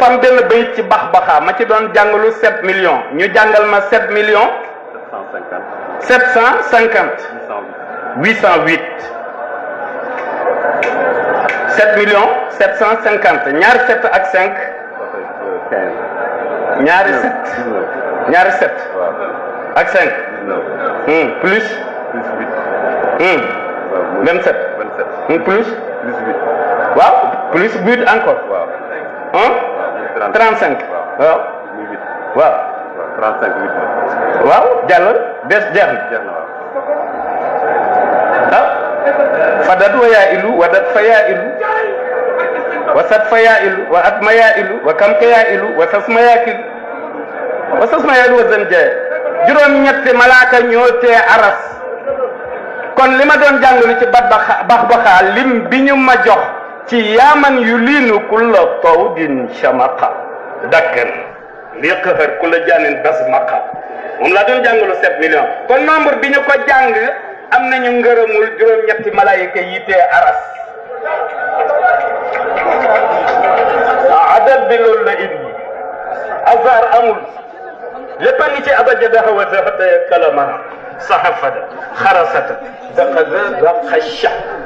dafa am benn bayit ci bax baxaa ma ci doon jàngalu 7 millions ñu jàngal ma 7 millions 750 750 808 7 millions 750 ñaari 7 ak 5 ñaari 7 ñaari 7 waaw ak 5 19 hmm, plus plus 8 hmm, waaw muy 27 27 hmm, plus plus 8 waaw plus 8 encore waaw hein waaw muy 35 waaw waaw muy 8 waaw waaw 35 8 la waaw jàll des jeex na jeex na waaw ah fadat wa yaa ilu wadat fa yaa ilu wa sat fa yaa ilu wa at ma yaa ilu wa kam ka yaa ilu wa sas ma yaa kilu wa sas ma yaa ilu wa zan jaye juróom-ñetti malaaka ñoo tee aras kon li ma doon jàngalu ci bat baxa bax baxaa lim bi ñu ma jox ci yaaman yu liinu kulla tawdin shamaqa dakkan lii qëhër kulla jaanin bas maqa moom laa doon jàngalu 7 millions kon nombre bi ñu ko jàng am nañu ngërëmul juróom-ñetti malaayika yi tee aras adab bi loolu la indi azar amul lépp a ngi ci abajada wa zahata kalama sahafada xarasata daqada daqasha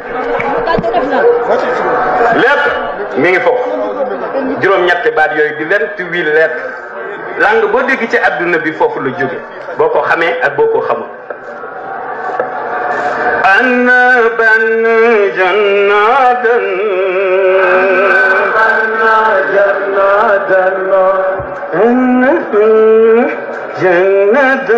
lépp mi ngi foofu juróom-ñetti baat yooyu di vingt-huit lettres langue boo dégg ci adduna bi foofu la jóge boo ko xamee ak boo ko xamul ana ban jannadan أنا جنة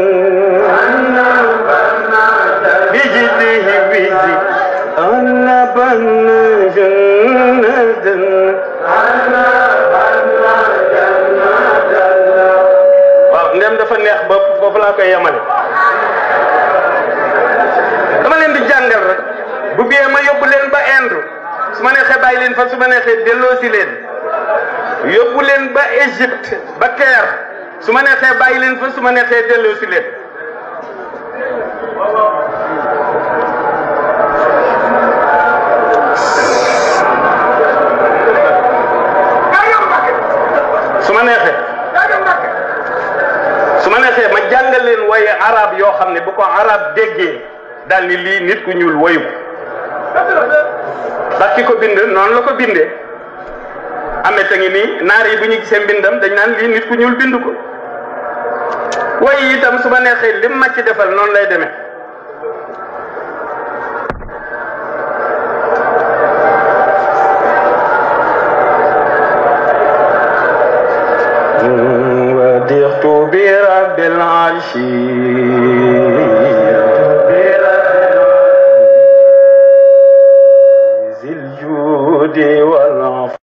بجده بجد أنا بن جنة waaw ndem dafa neex ba foofu laa koy yemale dama leen di jàngal rek bu biyee ma yóbbu leen ba Inde su ma neexee bàyyi leen fa su ma neexee delloosi leen yóbbu leen ba Égypte ba Caire su ma neexee bàyyi leen fa su ma neexee delloosi leen su ma neexee su ma neexee ma jàngal leen waye arab yoo xam ne bu ko arab déggee daal ni lii nit ku ñuul wayu ndax ki ko bind noonu la ko bindee amee ta ngi nii naar yi bu ñu gisee mbindam dañ naan lii nit ku ñuul bind ko way itam su ma neexee lim ma ci defal noonu lay demee وديت برب العرش ذي الجود والعفو